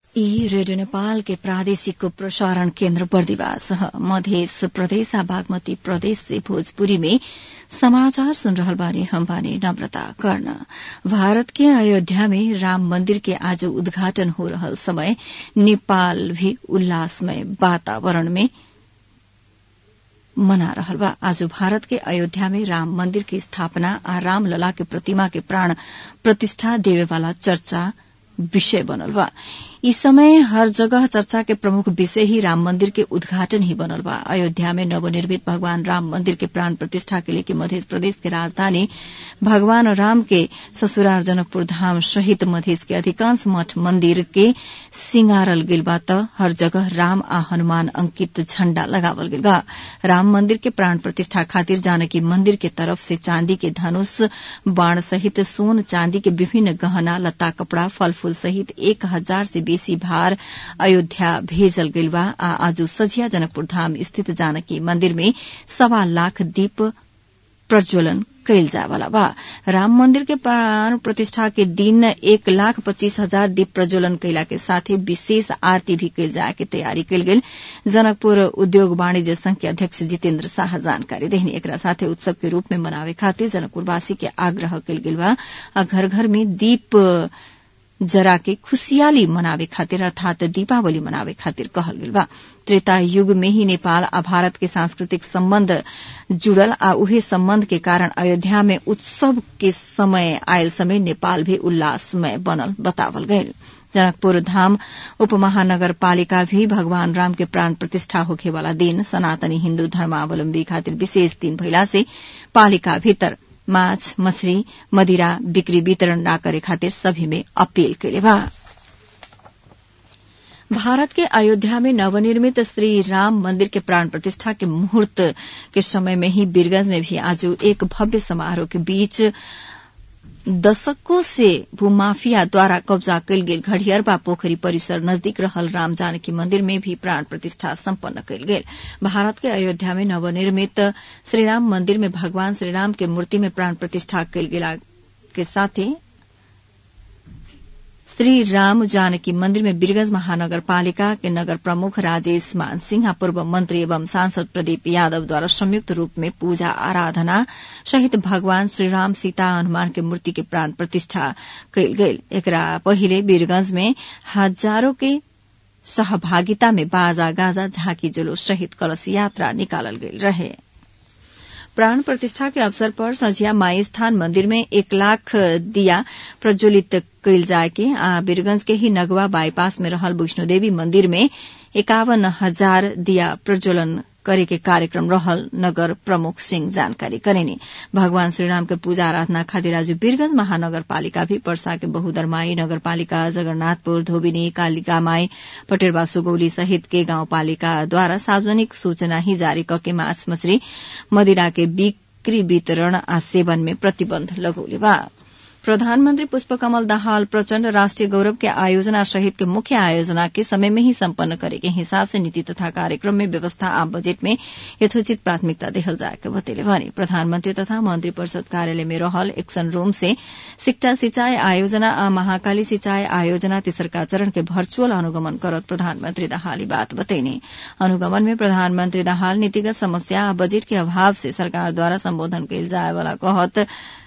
ई रेडियो नेपाल के प्रादेशिक प्रसारण केन्द्र बर्दिवास मध्य प्रदेश आ बागमती प्रदेश से भोजपुरी में समाचार सुन रहल बानी हम बानी नम्रता कर्ण भारत के अयोध्या में राम मंदिर के आज उद्घाटन हो रहल समय नेपाल भी उल्लासमय वातावरण में मना रहल बा आज भारत के अयोध्या में राम मंदिर की स्थापना आ रामलला के प्रतिमा के प्राण प्रतिष्ठा देवेवाला चर्चा विषय बनल बा इस समय हर जगह चर्चा के प्रमुख विषय ही राम मंदिर के उद्घाटन ही बनल बा अयोध्या में नवनिर्मित भगवान राम मंदिर के प्राण प्रतिष्ठा के लेके मध्य प्रदेश के राजधानी भगवान राम के ससुराल जनकपुर धाम सहित मध्य के अधिकांश मठ मंदिर के सिंगारल गेल बा त हर जगह राम आ हनुमान अंकित झण्डा लगावल गेल बा राम मंदिर के प्राण प्रतिष्ठा खातिर जानकी मंदिर के तरफ से चांदी के धनुष बाण सहित सोन चांदी के विभिन्न गहना लत्ता कपड़ा फल फूल सहित एक हजार से बेसी भार अयोध्या भेजल गइल बा आ आज सझिया जनकपुर धाम स्थित जानकी मंदिर में सवा लाख दीप प्रज्वलन कैल जावाला बा राम मंदिर के प्राण प्रतिष्ठा के दिन एक लाख पच्चीस हजार दीप प्रज्वलन कैला के साथे विशेष आरती भी कैल जाए के तैयारी कैल गेल जनकपुर उद्योग वाणिज्य संघ के अध्यक्ष जितेन्द्र शाह जानकारी देहनी एकरा साथे उत्सव के रूप में मनावे खातिर जनकपुरवासी के आग्रह कैल गेल बा आ घर घर में दीप जरा के खुशियाली मनावे खातिर अर्थात दीपावली मनावे खातिर कहल गेल बा त्रेता युग में ही नेपाल आ भारत के सांस्कृतिक सम्बन्ध जुड़ल आ उहे सम्बन्ध के कारण अयोध्या में उत्सव के समय आयल समय नेपाल भी उल्लासमय बनल बतावल गयल जनकपुर धाम उप महानगर पालिका भी भगवान राम के प्राण प्रतिष्ठा होखे वाला दिन सनातनी हिन्दू धर्मावलम्बी खातिर विशेष दिन भइला से पालिका भीतर माछ मछली मदिरा बिक्री वितरण न करे खातिर सभी में अपील कैले बा भारत के अयोध्या में नवनिर्मित श्री राम मंदिर के प्राण प्रतिष्ठा के मुहूर्त के समय में ही बीरगंज में भी आज एक भव्य समारोह के बीच दशकों से भूमाफिया द्वारा कब्जा कयल गेल घड़ियरबा पोखरी परिसर नजदीक रहल राम जानकी मंदिर में भी प्राण प्रतिष्ठा सम्पन्न कयल गेल भारत के अयोध्या में नवनिर्मित श्रीराम मंदिर में भगवान श्रीराम के मूर्ति में प्राण प्रतिष्ठा कयल गेला के साथे श्री राम जानकी मंदिर में बीरगंज महानगर पालिका के नगर प्रमुख राजेश मान सिंह पूर्व मंत्री एवं सांसद प्रदीप यादव द्वारा संयुक्त रूप में पूजा आराधना सहित भगवान श्रीराम सीता हनुमान के मूर्ति के प्राण प्रतिष्ठा कयल गेल एकरा पहिले बीरगंज में हजारों के सहभागिता में बाजा गाजा झांकी जुलूस सहित कलश यात्रा निकालल गेल रहे प्राण प्रतिष्ठा के अवसर पर सझिया माई स्थान मंदिर में एक लाख दिया प्रज्वलित कैल जाए के आ बीरगंज के ही नगवा बाईपास में रहल वैष्णोदेवी मंदिर में एकावन हजार दिया प्रज्वलन करे के कार्यक्रम रहल नगर प्रमुख सिंह जानकारी करेनी भगवान श्रीराम के पूजा आराधना खातिर आज बीरगंज महानगर पालिका भी पर्सा के बहुदरमाई नगर पालिका जगन्नाथपुर धोबिनी कालिकामाई पटेरबा सुगौली सहित के गांव पालिका द्वारा सार्वजनिक सूचना ही जारी करके माछ मछली मदिरा के बिक्री वितरण आ सेवन में प्रतिबंध लगौले बा प्रधानमन्त्री पुष्पकमल दाहाल प्रचण्ड राष्ट्रिय गौरव के आयोजना सहित के मुख्य आयोजना के समय में ही सम्पन्न करे के हिसाब से नीति तथा कार्यक्रम में व्यवस्था आ बजेट में यथोचित प्राथमिकता देहल जाए के बतेले भने प्रधानमन्त्री तथा मन्त्री परिषद कार्यालय में रहल एक्सन रूम से सिक्टा सिंचाई आयोजना आ महाकाली सिंचाई आयोजना तेसरका चरण के भर्चुअल अनुगमन करत प्रधानमन्त्री दाहाल बात बतैने अनुगमन में प्रधानमन्त्री दाहाल नीतिगत समस्या आ बजेट के अभाव से सरकार द्वारा सम्बोधन कयल जाए वाला कहत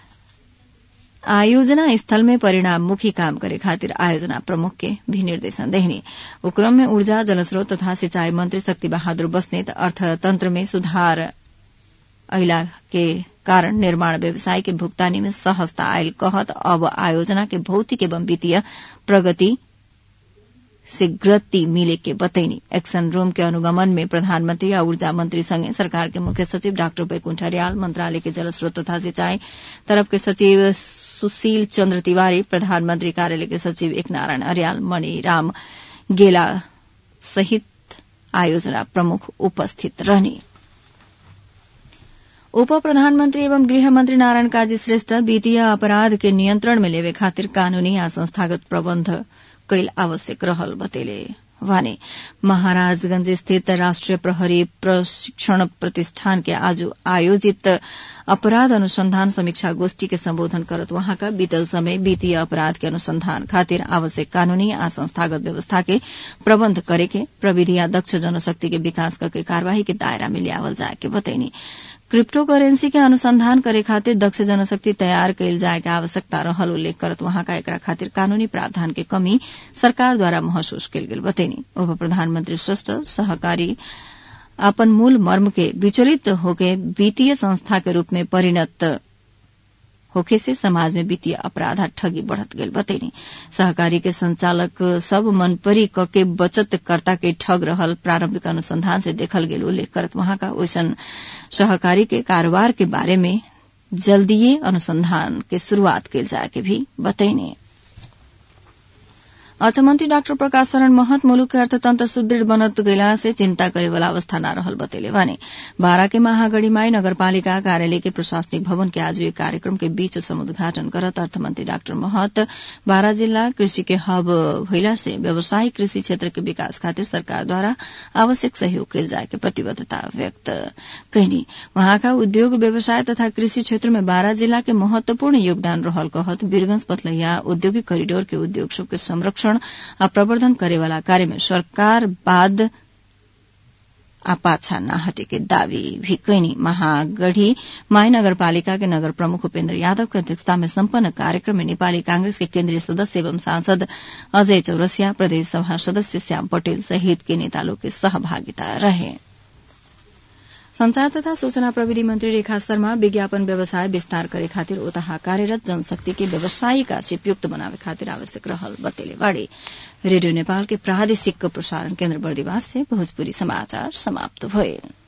आयोजना स्थल में परिणाममुखी काम करे खातिर आयोजना प्रमुख के भी निर्देशन देहने उक्रम में ऊर्जा जलस्रोत तथा सिंचाई मंत्री शक्ति बहादुर बस्नेत अर्थतंत्र में सुधार अहिला के कारण निर्माण व्यवसाय के भुगतानी में सहजता आयल कहत अब आयोजना के भौतिक एवं वित्तीय प्रगति से गति मिले के बतैनी एक्शन रूम के अनुगमन में प्रधानमंत्री या ऊर्जा मंत्री संगे सरकार के मुख्य सचिव डाक्टर बैकुंठ हरियाल मंत्रालय के जलस्रोत तथा सिंचाई तरफ के सचिव सुशील चंद्र तिवारी प्रधानमंत्री कार्यालय के सचिव एक नारायण अरियाल मणिराम गेला सहित आयोजना प्रमुख उपस्थित रहने उप प्रधानमन्त्री एवं गृहमन्त्री नारायण काजी श्रेष्ठ वित्तीय अपराध के नियन्त्रण में लेवे खातिर कानूनी आ संस्थागत प्रबन्ध कैल आवश्यक रहल बतेले वाने महाराजगंज स्थित राष्ट्रिय प्रहरी प्रशिक्षण प्रतिष्ठान के आज आयोजित अपराध अनुसंधान समीक्षा गोष्ठी के संबोधन करत वहाँका बीतल समय वित्तीय अपराध के अनुसंधान खातिर आवश्यक कानूनी आ संस्थागत व्यवस्था के प्रबन्ध करेके प्रविधि या दक्ष जनशक्ति के विकास करके कार्यवाही के दायरा में लियावल जाए के बतैनी क्रिप्टो करेन्सी के अनुसंधान करे खातिर दक्ष जनशक्ति तयार कैल जाए के आवश्यकता रहल उल्लेख करत वहाँका एकरा खातिर कानूनी प्रावधान के कमी सरकारद्वारा महसूस कैल गेल बतैनी उप प्रधानमन्त्री श्रेष्ठ सहकारी अपन मूल मर्म के विचलित होके वित्तीय संस्था के रूप में परिणत होखे से समाज में वित्तीय अपराध आ ठगी बढ़त गेल बतैनी सहकारी के संचालक सब मनपरी क के बचत कर्ता के ठग रहल प्रारंभिक अनुसंधान से देखल गेल उल्लेख करत वहां का ओइसन सहकारी के कारोबार के बारे में जल्दीए अनुसंधान के शुरूआत कैल जाए के भी बतैनी अर्थमन्त्री डाक्टर प्रकाश शरण महत मुलुक के अर्थतन्त्र सुदृढ़ बनत गइला से चिन्ता करेवाला अवस्था न रहल बतेले भने बारा के महागढ़ीमाई नगरपालिका कार्यालय के प्रशासनिक भवन के आज एक कार्यक्रम के बीच समुद्घाटन करत अर्थमन्त्री डाक्टर महत बारा जिल्ला कृषि के हब भइला से व्यावसायिक कृषि क्षेत्र के विकास खातिर सरकारद्वारा आवश्यक सहयोग कैल जाए के प्रतिबद्धता व्यक्त कैनी वहाँका उद्योग व्यवसाय तथा कृषि क्षेत्र में बारा जिल्ला के महत्वपूर्ण योगदान रहल कहत वीरगंज पथलैया औद्योगिक करिडोर के उद्योग सब के संरक्षण आ प्रवर्धन करेवाला कार्य में सरकार बाद आ पाछा न हटे के दावी भी कैनी महागढ़ी माई नगरपालिका के नगर प्रमुख उपेन्द्र यादव की अध्यक्षता में सम्पन्न कार्यक्रम में नेपाली कांग्रेस के केन्द्रीय सदस्य एवं सांसद अजय चौरसिया प्रदेश सभा सदस्य श्याम पटेल सहित के नेता लोग के सहभागिता रहे संचार तथा सूचना प्रविधि मंत्री रेखा शर्मा विज्ञापन व्यवसाय विस्तार करे खातिर ओतहा कार्यरत जनशक्ति के व्यवसायिक आशिपयुक्त बनावे खातिर आवश्यक रहल बतेले बाड़े रेडियो नेपाल के प्रादेशिक प्रसारण केन्द्र बर्दिवास से भोजपुरी समाचार समाप्त भए